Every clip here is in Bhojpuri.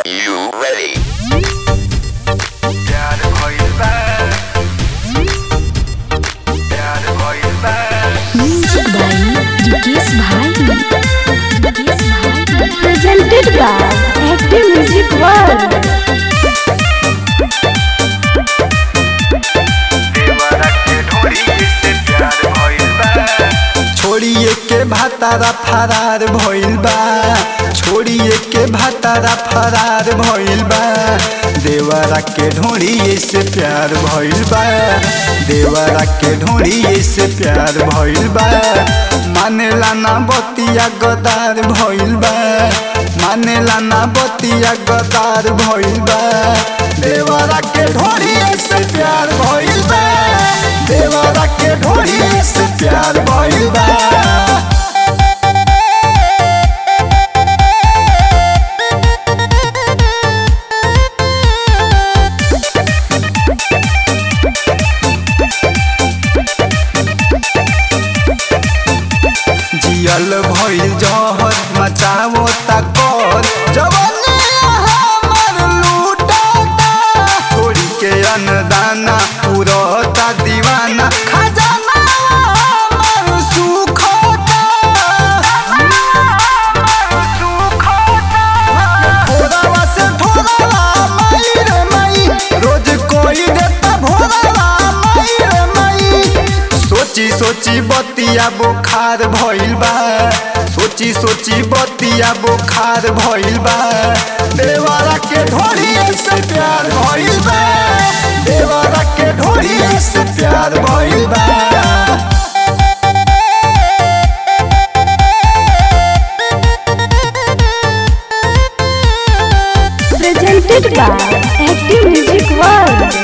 you ready? प्यार भइल बा प्यार भइल बा Music by Dikis Bhai. Dikis Bhai. Presented by Active Music World. देवरा के ढोरी से प्यार भइल बा छोड़िए के भातारा फरार भइल बा छोड़िए के भातारा फरार भइल बा देवरा के ढोड़िए से प्यार भइल बा देवरा के ढोड़िए से प्यार भइल बा मानेला ना बतिया गदार भइल बा मानेला ना बतिया गदार भइल बा देवरा के ढोड़िए से प्यार भइल बा देवरा के ढोड़िए से प्यार भइल बा जियल भइल जहर मचावो तकर जवने हमर लूटता छोड़ी के अन्नदाना पुरता दीवाना खजाना हमर सुखता थोड़ावा से थोड़ावा मई रे मई रोज कोई देता भोरावा मई रे मई सोची सोची बतिया बुखार भइल बा सोची सोची बतिया बुखार भइल बा देवारा के ढोरी से प्यार भइल बा देवारा के ढोरी से प्यार भइल बा Presented by Active Music World.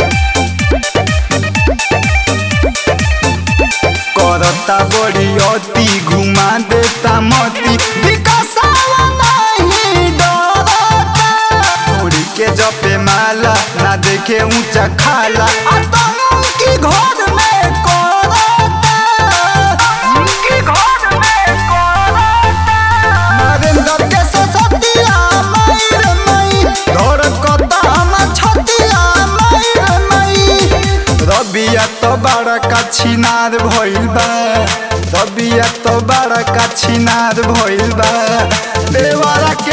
करता बड़ी अति घुमा देता मती विकासावा नहीं डरता छोड़ी के जपे माला ना देखे ऊंचा खाला आतंकी घर में करता की घर में करता नरेंद्र के ससतिया मयूर मई धड़कता हम छतिया मयूर मई रबिया तो बड़ा का छिनार भइल बा रबिया तो बड़ा का छिनार भइल बा देवारा के